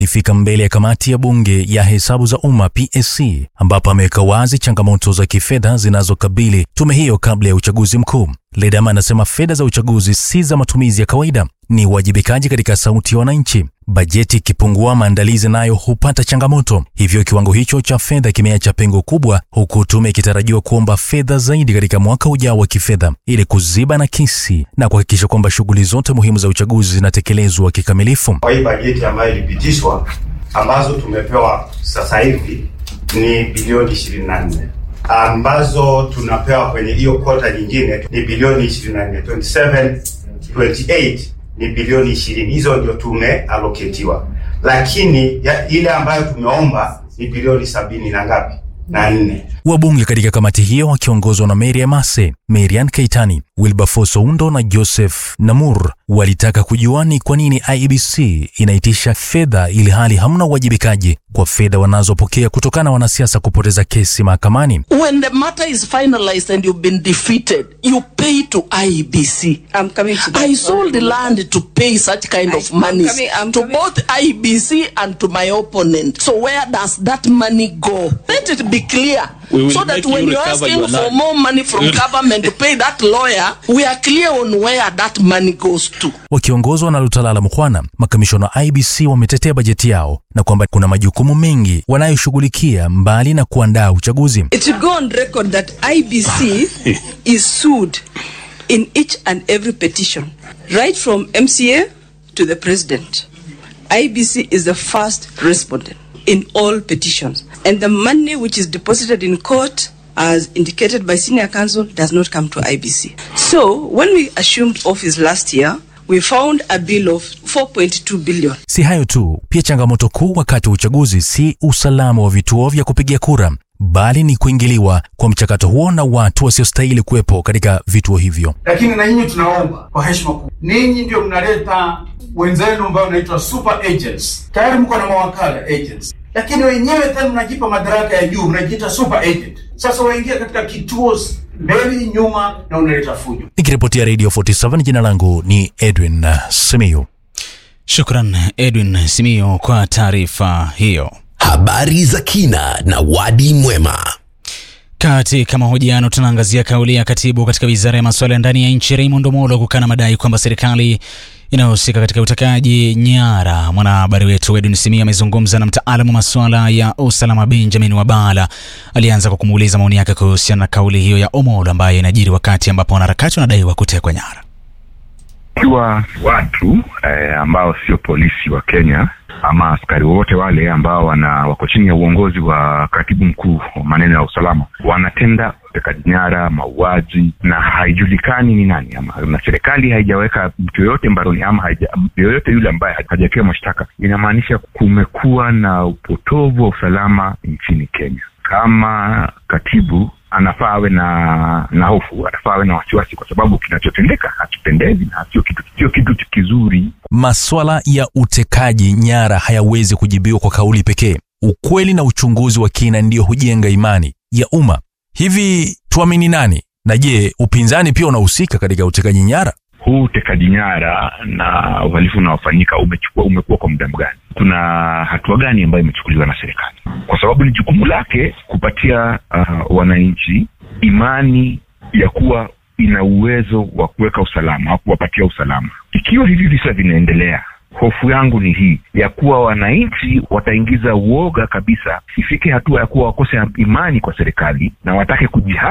ifika mbele ya kamati ya bunge ya hesabu za umma PSC, ambapo ameweka wazi changamoto za kifedha zinazokabili tume hiyo kabla ya uchaguzi mkuu. Ledama anasema fedha za uchaguzi si za matumizi ya kawaida, ni uwajibikaji katika sauti ya wananchi. Bajeti ikipungua, maandalizi nayo hupata changamoto, hivyo kiwango hicho cha fedha kimeacha pengo kubwa, huku tume ikitarajiwa kuomba fedha zaidi katika mwaka ujao wa kifedha ili kuziba nakisi na kuhakikisha kwamba shughuli zote muhimu za uchaguzi zinatekelezwa kikamilifu. Kwa hii bajeti ambayo ilipitishwa ambazo tumepewa sasa hivi ni bilioni 24 ambazo tunapewa kwenye hiyo kota nyingine ni bilioni 24 27 28 ni bilioni 20 hizo ndio tumealoketiwa lakini ya, ile ambayo tumeomba ni bilioni sabini na ngapi na nne Wabunge katika kamati hiyo wakiongozwa na Mary Emase, Marian Keitani, Wilberforce Oundo na Joseph Namur walitaka kujua ni kwa nini IEBC inaitisha fedha ili hali hamna uwajibikaji kwa fedha wanazopokea kutokana na wanasiasa kupoteza kesi mahakamani. When the matter is finalized and you've been defeated, you pay to IEBC. I'm coming to that. I sold the land to pay such kind of I'm money coming- I'm to coming- both IEBC and to my opponent. So where does that money go? Let it be clear. We will so that make when you you're recover asking your for land. more money from government to pay that lawyer, we are clear on where that money goes to. Wakiongozwa na Lutalala Mkhwana, makamishona wa IBC wametetea bajeti yao na kwamba kuna majukumu mengi wanayoshughulikia mbali na kuandaa uchaguzi. It should go on record that IBC is sued in each and every petition, right from MCA to the president. IBC is the first respondent in all petitions. And the money which is deposited in court, as indicated by senior counsel, does not come to IBC. So, when we assumed office last year, we found a bill of 4.2 billion. Si hayo tu, pia changamoto kuu wakati wa uchaguzi si usalama wa vituo vya kupigia kura, bali ni kuingiliwa kwa mchakato huo na watu wasiostahili kuwepo katika vituo hivyo. lakini na nyinyi tunaomba kwa heshima kubwa, ninyi ndio mnaleta wenzenu ambao wanaitwa super agents. Tayari mko na mawakala agents, lakini wenyewe tena mnajipa madaraka ya juu, mnajiita super agent. Sasa waingia katika kituo mbele nyuma, na unaleta fujo. Nikiripotia Radio 47 jina langu ni Edwin Simiyu. Shukran Edwin Simio kwa taarifa hiyo. Habari za kina na wadi mwema. Katika mahojiano tunaangazia kauli ya katibu katika wizara ya masuala ya ndani ya nchi Raymond Omolo kukana madai kwamba serikali inayohusika katika utekaji nyara. Mwanahabari wetu Edwin Simia amezungumza na mtaalamu wa masuala ya usalama Benjamin Wabala. Alianza kwa kumuuliza maoni yake kuhusiana na kauli hiyo ya Omolo ambayo inajiri wakati ambapo wanaharakati wanadaiwa kutekwa nyara. ikiwa watu eh, ambao sio polisi wa Kenya ama askari wowote wale ambao wana wako chini ya uongozi wa katibu mkuu wa maneno ya usalama wanatenda utekaji nyara, mauaji na haijulikani ni nani ama, na serikali haijaweka mtu yoyote mbaroni ama haija, mtu yoyote yule ambaye hajawekewa mashtaka, inamaanisha kumekuwa na upotovu wa usalama nchini Kenya. Kama katibu anafaa awe na na hofu, anafaa awe na wasiwasi, kwa sababu kinachotendeka hakipendezi na sio kitu sio kitu kizuri. Maswala ya utekaji nyara hayawezi kujibiwa kwa kauli pekee. Ukweli na uchunguzi wa kina ndiyo hujenga imani ya umma. Hivi tuamini nani? Na je, upinzani pia unahusika katika utekaji nyara? Huu utekaji nyara na uhalifu unaofanyika umechukua umekuwa kwa muda gani? Kuna hatua gani ambayo imechukuliwa na serikali? Kwa sababu ni jukumu lake kupatia uh, wananchi imani ya kuwa ina uwezo wa kuweka usalama au kuwapatia usalama. Ikiwa hivi visa vinaendelea, hofu yangu ni hii ya kuwa wananchi wataingiza uoga kabisa, ifike hatua ya kuwa wakose imani kwa serikali na watake kujihami